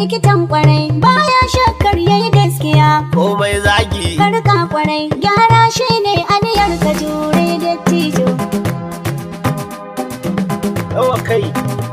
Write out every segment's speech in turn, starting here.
likitan kwarai baya shakkar yayi gaskiya komai zagi karka kwarai gyara shi ne aniyar ka jure dattijo yawa kai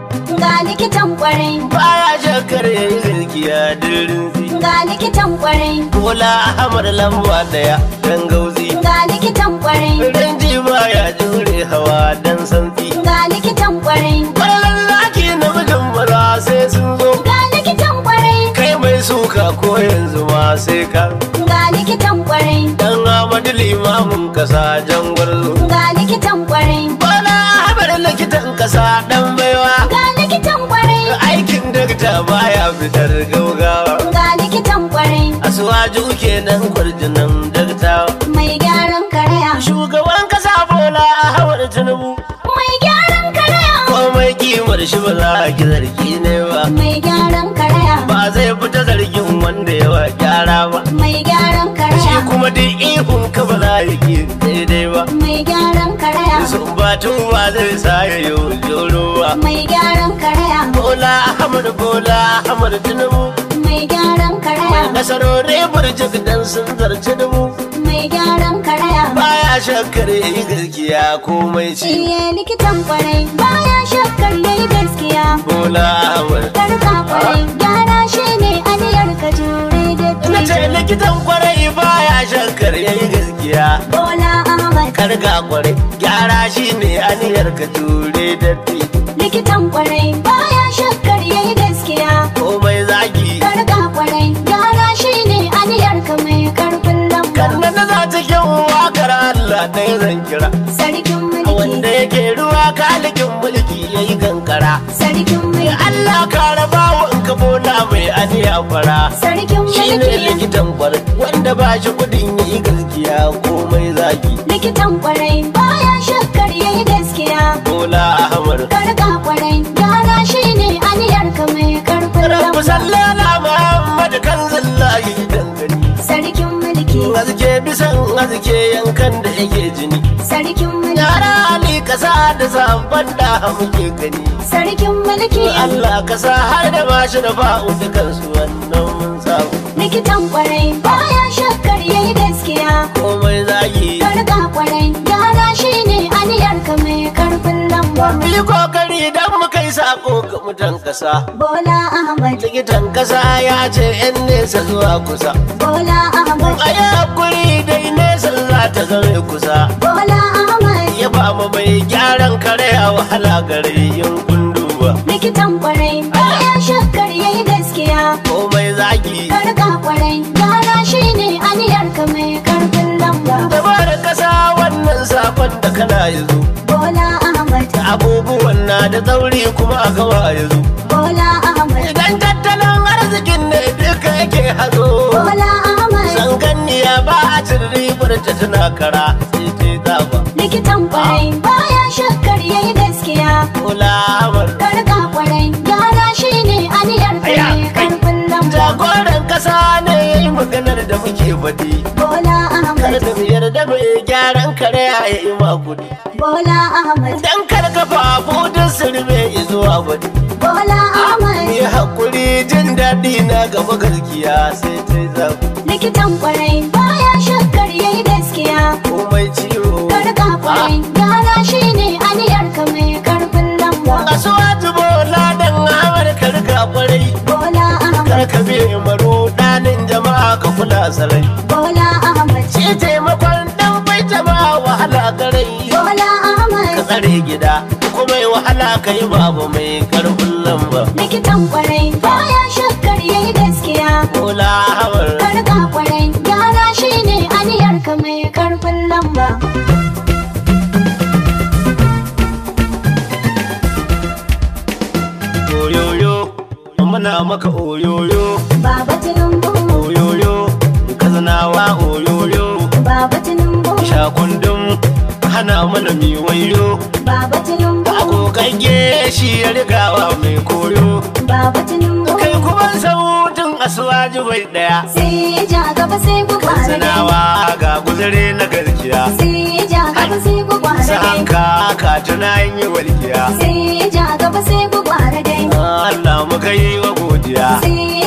ga likitan kwarai baya shakar yayi gaskiya dirin ga likitan kwarai Bola Ahmad lamba daya dan gauzi ga likitan kwarai Rinji baya jure hawa dan santsi ga likitan kwarai Kwallon laki na mijin maza sai sun zo ga likitan kwarai Kai mai suka ko yanzu ma sai ka ga likitan kwarai Dan Ahmadu limamin kasa jan gwarzo ga likitan kwarai Bola Ahmad likitan kasa dan baiwa ga likitan kwarai Aikin dakta baya fitar gaugawa ga likitan kwarai Asuwaju kenan kwarjinan dakta mai gyaran karaya Shugaban kasa Bola Ahmad Tinubu mai gyaran karaya komai kimar shi ba za a ki zargi ne ba mai gyaran karaya ba zai fita zargin wanda yawa gyara ba mai gyaran shi karaya kuma duk ihun ka ba za a ki daidai ba mai gyaran karaya sun batun ba zai sa ya yi joro ba mai gyaran karaya bola ahmad bola ahmad tinubu mai gyaran karaya nasarori burjik dan sun zarci dubu mai gyaran karaya baya shakkar yi gaskiya komai ci Iye likitan kwarai baya shakkar yayi gaskiya bola ahmad karka kwarai gyara shi ne aniyar ka jure na ce da likitan kwarai baya shakkar yi gaskiya Bola Ahmad karga kwarai gyara shi ne aniyar ka jure datti likitan kwarai baya shakkar yayi gaskiya komai zagi karka kwarai gyara shi ne aniyar ka mai karfin lamba kanna na za ta kyan wakar Allah ɗaya zan kira sarkin wanda mulki yake ruwa kalikin mulki ya yi kankara sarkin mulki Allah ka raba wa in ka bola mai aniya fara sarkin shi ne mulki likitan kwarai wanda ba shi kudin ya yi gaskiya komai zagi likitan kwarai baya shakkar yayi gaskiya bola ahmad karka kwarai gyara shi ne aniyar ka mai karfin rabu lamba sallala muhammad kan zillahi dangane sarkin mulki Azke bisan azke yankan da yake jini sarkin mulki Yara Ali kasa da sabon da muke gani sarkin mulki Allah kasa har da bashi da ba'u dukansu wannan mun samu likitan kwarai baya shakkar yayi gaskiya komai zagi karka kwarai gyara shi ne aniyar ka mai karfin lamba Mu yi kokari don mu kai sako ga mutan kasa bola ahmad Likitan kasa ya ce 'yan nesa zuwa kusa bola ahmad A yi hakuri dai nesa za ta zame kusa bola ahmad Ya ba mu mai gyaran kare a wahala gare yin kunduwa likitan kwarai baya shakkar yayi gaskiya Komai zagi karka kwarai gyara shi ne aniyar ka mai karfin lamba Dabar kasa wannan sakon da kana yanzu bola ahmad Abubuwan na da tsauri kuma a gawa yanzu bola ahmad Idan tattalin arzikin ne duka yake hazo bola ahmad Sanganniya ba a cin ribar ta tana kara sai ta zaba likitan kwarai baya shakkar yayi gaskiya Kulawar karka kwarai gyara shi ne aniyar ka Aya, mai karfin lamba Jagoran kasa ne ya yi maganar da muke faɗi bola Kar ahmad da mu yarda mai gyaran kare ya yi makudi bola ahmad Dan kar kafa budin sirme ya zuwa wani bola ahmad Yi hakuri jin daɗi na gaba gaskiya sai ta zabu likitan kwarai baya shakkar yayi gaskiya komai ciwo karka kwarai gyara shi ne aniyar ka mai karfin lamba kasuwa tubo ladan amar karka kwarai bola ahmad karka bi maro ɗanin jama'a ka kula sarai bola ahmad ce taimakon dan bai jama'a wahala garai bola ka ahmad tsare gida kuma yi wahala ka yi babu mai karfin lamba likitan kwarai baya shakkar yayi gaskiya Kola hawar karka kwarai gyara shi ne aniyar ka mai karfin lamba oyoyo muna maka oyoyo baba tinubu oyoyo kazanawa oyoyo baba tinubu shakundum hana mana miwayo baba tinubu agogagge shi ya rigawa mai koyo baba tinubu kai kuma sautin asuwaji bai daya sai ya ja gaba sai ku kwara dai sanawa ga guzare na garkiya sai ya ja gaba sai ku kwara sa dai hanka ka tuna yin yi walkiya sai ya ja gaba sai ku kwara dai Allah muka yi wa godiya sai ya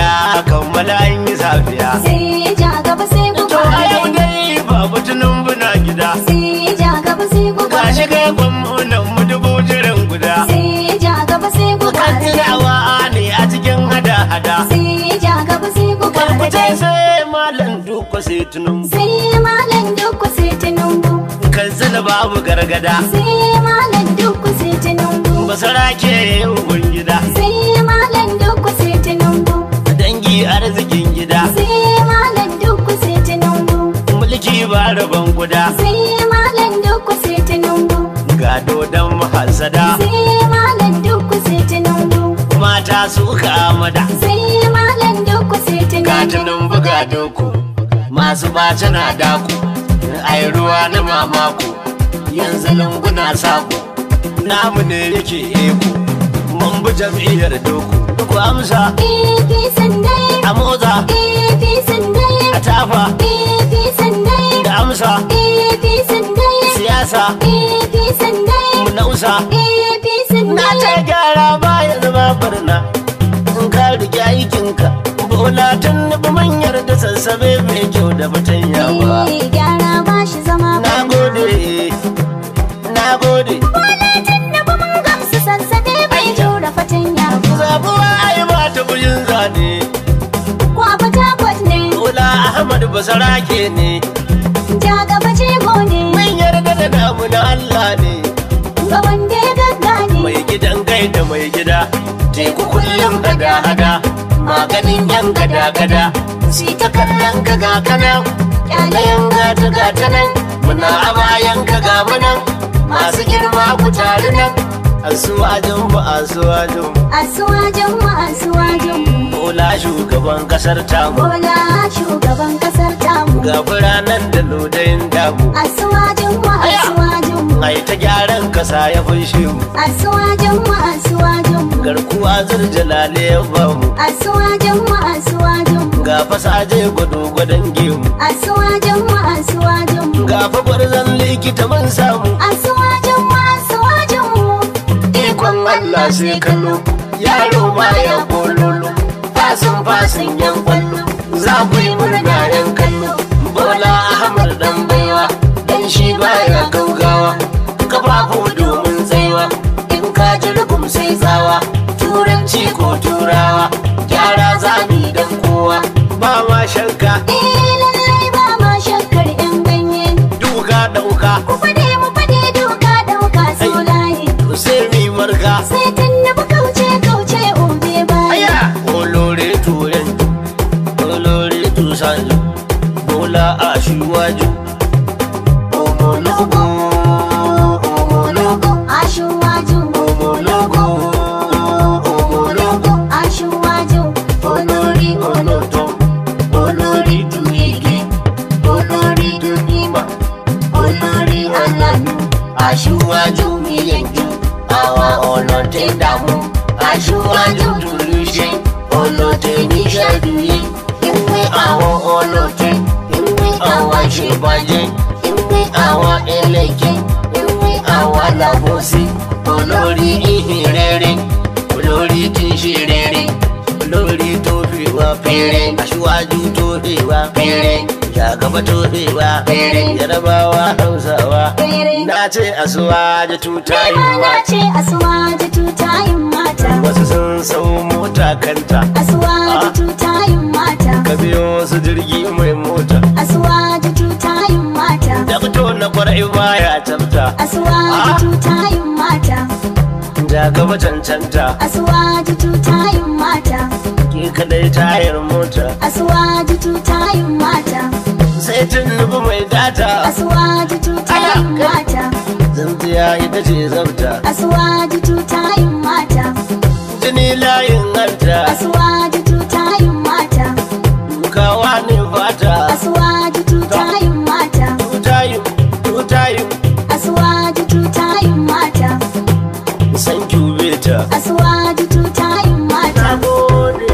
ya kammala an yi safiya sai ja gaba sai ku to a yau fara dai babu tunan buna gida sai ja gaba sai ku ga fara shi kai gwamnan mu dubu jiran guda sai ja gaba sai ku kan fara tunawa ne a cikin hada-hada sai ja gaba sai ku karkuce fara sai malam duka sai tunun sai malam duk sai tunumbu kan zina babu gargada sai malam duk sai tunumbu basara ke yin gida sai malam duk sai tunumbu dangi arzikin gida sai malam duk sai tunumbu mulki ba rabon guda sai malam duk sai tunumbu gado don mahasada sai malam duk sai tunumbu mata su amada sai malam duk sai tunumbu gatunan buga doku masu bace na daku ai ruwa na mamaku yanzu lunguna saku namu ne yake eku mun bi jam'iyyar doku ku amsa AP sandai a motsa AP sandai a tafa AP sandai da amsa AP sandai siyasa AP sandai mu nausa AP na sandai ta gyara baya zama barna in ka rike aikinka bola tun nufi manyar da sassabe mai kyau da batanya ba Eh, gyara ba shi zama na gode na gode Kwalatin da ba mun gamsu sassabe bai jura fatanya ba. zabuwa ai ba ta bujin zane Ko a Fatakwat ne, bola ahmad basarake ne ja gaba jego ne, mun yarda da namu na allah ne ga wanda ya gaggane. mai gidan gai da mai gida teku kullum hada-hada maganin yan gada-gada si ta kallon ka ga kanan Ƙyalayen gata gata nan muna a bayan ka ga munan masu girma ku tare nan asuwajin mu asuwajin mu Asuwajen mu asuwajen mu, bola shugaban kasar tamu Bola shugaban kasar tamu. ga biranen da lodayin damu Asuwajen mu asuwajen mu, ai ta gyaran kasa ya fushe mu asuwajen mu asuwajen mu, garkuwa zurjalale ya bamu asuwajen mu asuwajen mu, ga fasaje gwado gwadon gemu asuwajen mu asuwajen mu. ga fa gwarzon likita mun samu Asuwajen mu asuwajen mu, ikon Allah sai kallo yaro baya kololo fasin fasin yan kwallo za ku yi murna yan kallo bola ahmad dan baiwa dan shi baya gaugawa kafafu domin tsaiwa in ka ji rugum sai tsawa turanci ko turawa gyara zami dan kowa ba ma shakka Eh lallai ba ma shakkar 'yan ganye. duka dauka Ku fade mu fade doka dauka so layi. sai mi marka Sai tunnubu kauce kauce obe baya. aya olore turen olore tusanju bola aṣíwájú omologo omologo Aṣíwájú omologo omologo aṣíwájú olórí olóòtú olórí dùnìgì olórí dùnìmà olórí ọlọ́nu aṣíwájú mi yanjú àwọn ọlọ́tẹ̀ dààmú aṣíwájú dùnúṣe ọlọ́tẹ̀ níṣẹ́dúyé ìwé àwọn ọlọ́tẹ̀ ìwé àwọn àṣebàjẹ́ ìwé àwọn ẹlẹ́gẹ́ ìwé àwọn alábòsí olórí ìhìn rere olórí tí ń ṣe rere olórí tó fi wá péré aṣíwájú tó fi wá péré jagaba tó fi wá péré yarabawa hausawa Péré. na ce asuwaje tutayin Nema na mata ce asuwaje tutayin mata wasu sun sau mota kanta Asuwaje tutayin mata ka biyo su jirgi mai mota Asuwaje tutayin mata da fito na kwarai baya tafta Asuwaje tutayin mata jagaba cancanta Asuwaje tutayin mata ke kadai tayar mota Asuwaje tutayin mata sai tun nufi mai data Asuwaje tutayin mata zanziya ita ce zabta Asuwaje tutayin mata jini layin hanta Asuwaje tutayin mata kawa ne fata Asuwaje tutayin mata tutayin tutayin Asuwaje tutayin mata san cubeta Asuwaje tutayin mata na gode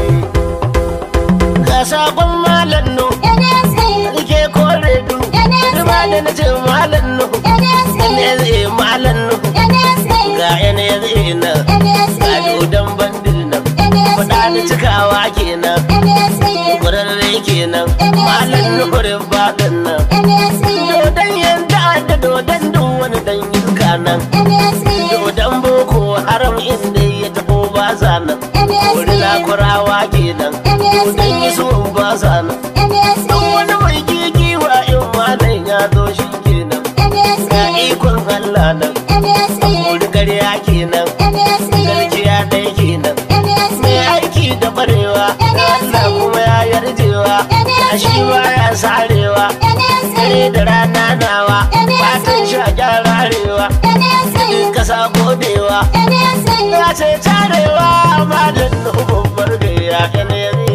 ga sakon malam nu NSA rike kore du Rima da na ce malam nu NSA NSA malam nu NSA ga NSA nan ga NSA dodon bandil nan faɗa da NSA cikawa kenan nan kwararre kenan malam nuhurin baɗin nan dodon yanda da dodon duk wani dan yinka nan dodon boko haram inda ya taho ba sa nan wuri lakurawa kenan dodon yi so ba sa nan duk wani mai gigiwa in malam ya zo shi kenan ga ikon Allah nan wuri karya kenan garkiya ɗaya kenan mai aiki da barewa Allah kuma ya yarjewa a shi ba ya sarewa dare da rana nawa fatan sha gyararewa kasa godewa ya ce tarewa malam nuhu babbar gayya yanayin